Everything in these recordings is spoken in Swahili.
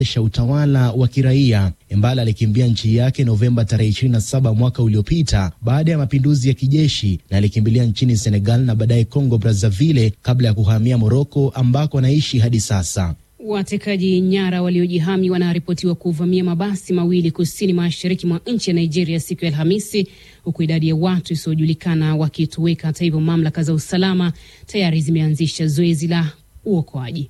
sha utawala wa kiraia. Embala alikimbia nchi yake Novemba tarehe 27 mwaka uliopita baada ya mapinduzi ya kijeshi na alikimbilia nchini Senegal na baadaye Congo Brazzaville kabla ya kuhamia Moroko ambako anaishi hadi sasa. Watekaji nyara waliojihami wanaripotiwa kuvamia mabasi mawili kusini mashariki mwa nchi ya Nigeria siku ya Alhamisi, huku idadi ya watu isiyojulikana wakitoweka. Hata hivyo, mamlaka za usalama tayari zimeanzisha zoezi la uokoaji.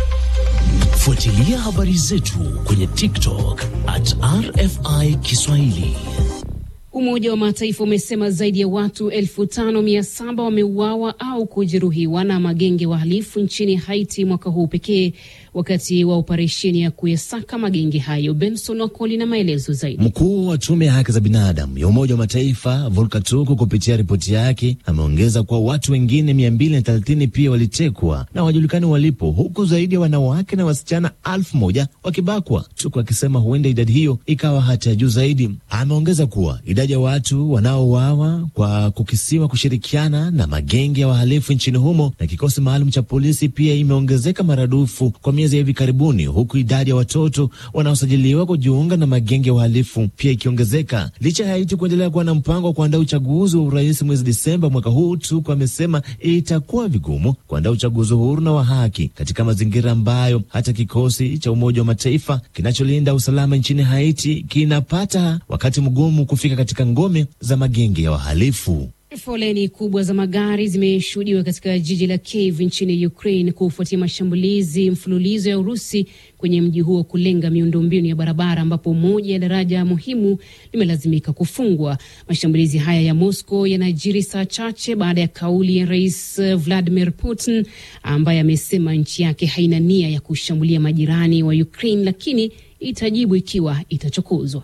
Fuatilia habari zetu kwenye TikTok at RFI Kiswahili. Umoja wa Mataifa umesema zaidi ya watu elfu tano mia saba wameuawa au kujeruhiwa na magenge wahalifu nchini Haiti mwaka huu pekee, wakati wa operesheni ya kuyasaka magenge hayo. Benson Wakoli na maelezo zaidi. Mkuu wa tume ya haki za binadamu ya Umoja wa Mataifa Volker Turk kupitia ripoti yake ameongeza kuwa watu wengine mia mbili na thelathini pia walitekwa na wajulikani walipo, huku zaidi ya wanawake na wasichana elfu moja wakibakwa, Turk akisema huenda idadi hiyo ikawa hata ya juu zaidi. Ameongeza kuwa idadi ya watu wanaouawa kwa kukisiwa kushirikiana na magenge ya wahalifu nchini humo na kikosi maalum cha polisi pia imeongezeka maradufu kwa miezi ya hivi karibuni, huku idadi ya watoto wanaosajiliwa kujiunga na magenge ya uhalifu pia ikiongezeka. Licha ya Haiti kuendelea kuwa na mpango wa kuandaa uchaguzi wa urais mwezi Disemba mwaka huu, Tuku amesema itakuwa vigumu kuandaa uchaguzi huru na wa haki katika mazingira ambayo hata kikosi cha Umoja wa Mataifa kinacholinda usalama nchini Haiti kinapata wakati mgumu kufika katika ngome za magenge ya wahalifu. Foleni kubwa za magari zimeshuhudiwa katika jiji la Kiev nchini Ukraine kufuatia mashambulizi mfululizo ya Urusi kwenye mji huo kulenga miundombinu ya barabara, ambapo moja ya daraja muhimu limelazimika kufungwa. Mashambulizi haya ya Moscow yanajiri saa chache baada ya kauli ya Rais Vladimir Putin ambaye amesema nchi yake haina nia ya kushambulia majirani wa Ukraine, lakini itajibu ikiwa itachokozwa.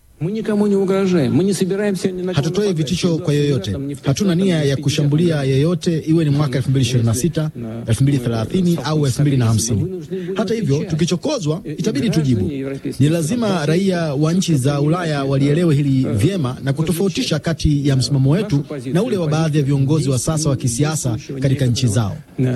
Hatutoi vitisho kwa yoyote. Hatuna nia ya kushambulia yeyote, iwe ni mwaka 2026, 2030 au 2050. Hata hivyo, tukichokozwa itabidi tujibu. Ni lazima raia wa nchi za Ulaya walielewe hili vyema na kutofautisha kati ya msimamo wetu na ule wa baadhi ya viongozi wa sasa wa kisiasa katika nchi zao.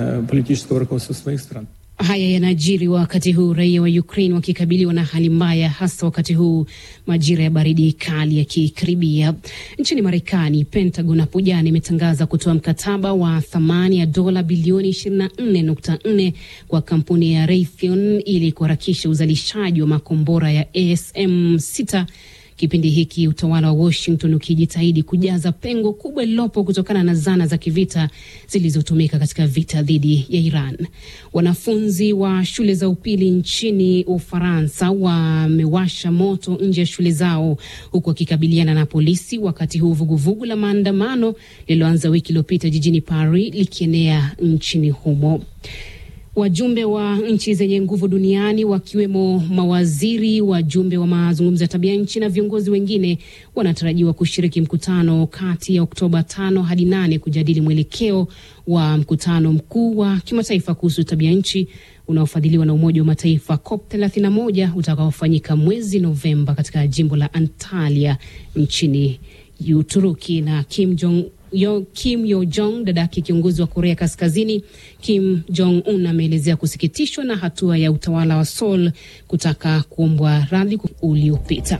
Haya yanajiri wakati huu raia wa Ukraine wakikabiliwa na hali mbaya, hasa wakati huu majira ya baridi kali yakikaribia. Nchini Marekani, Pentagon hapo jana imetangaza kutoa mkataba wa thamani ya dola bilioni 24.4 kwa kampuni ya Raytheon ili kuharakisha uzalishaji wa makombora ya ASM 6 kipindi hiki utawala wa Washington ukijitahidi kujaza pengo kubwa lililopo kutokana na zana za kivita zilizotumika katika vita dhidi ya Iran. Wanafunzi wa shule za upili nchini Ufaransa wamewasha moto nje ya shule zao huku wakikabiliana na polisi, wakati huu vuguvugu la maandamano lililoanza wiki iliyopita jijini Paris likienea nchini humo. Wajumbe wa nchi zenye nguvu duniani wakiwemo mawaziri, wajumbe wa mazungumzo ya tabia nchi na viongozi wengine wanatarajiwa kushiriki mkutano kati ya Oktoba tano hadi nane kujadili mwelekeo wa mkutano mkuu wa kimataifa kuhusu tabia nchi unaofadhiliwa na Umoja wa Mataifa COP 31 utakaofanyika mwezi Novemba katika jimbo la Antalya nchini Uturuki na Kim Jong Yo, Kim Yo Jong dadake kiongozi wa Korea Kaskazini Kim Jong Un ameelezea kusikitishwa na hatua ya utawala wa Seoul kutaka kuombwa radhi uliopita.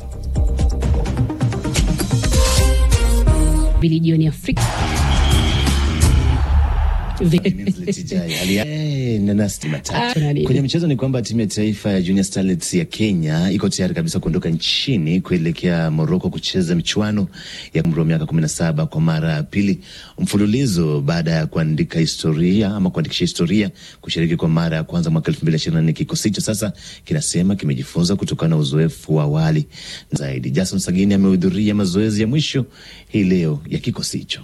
Bili jioni Afrika Kwenye michezo ni kwamba timu ya taifa ya Junior Starlets ya Kenya iko tayari kabisa kuondoka nchini kuelekea Morocco kucheza michuano ya umri wa miaka kumi na saba kwa mara ya pili mfululizo baada ya kuandika historia ama kuandikisha historia kushiriki kwa mara ya kwanza mwaka elfu mbili ishirini na nne. Kikosi hicho sasa kinasema kimejifunza kutokana na uzoefu wa awali zaidi. Jason Sagini amehudhuria mazoezi ya mwisho hii leo ya kikosi hicho.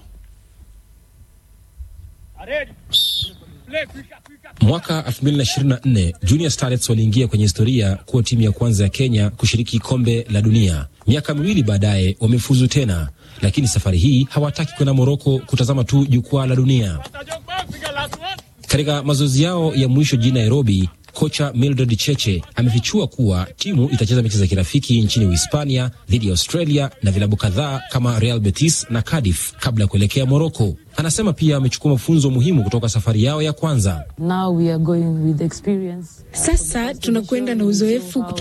Mwaka 2024 Junior Starlets waliingia kwenye historia kuwa timu ya kwanza ya Kenya kushiriki kombe la dunia. Miaka miwili baadaye wamefuzu tena, lakini safari hii hawataki kwenda Moroko kutazama tu jukwaa la dunia. Katika mazoezi yao ya mwisho jijini Nairobi, Kocha Mildred Cheche amefichua kuwa timu itacheza mechi za kirafiki nchini Uhispania dhidi ya Australia na vilabu kadhaa kama Real Betis na Cardiff kabla ya kuelekea Moroko. Anasema pia amechukua mafunzo muhimu kutoka safari yao ya kwanza. Now we are going with experience. Sasa tunakwenda na uzoefu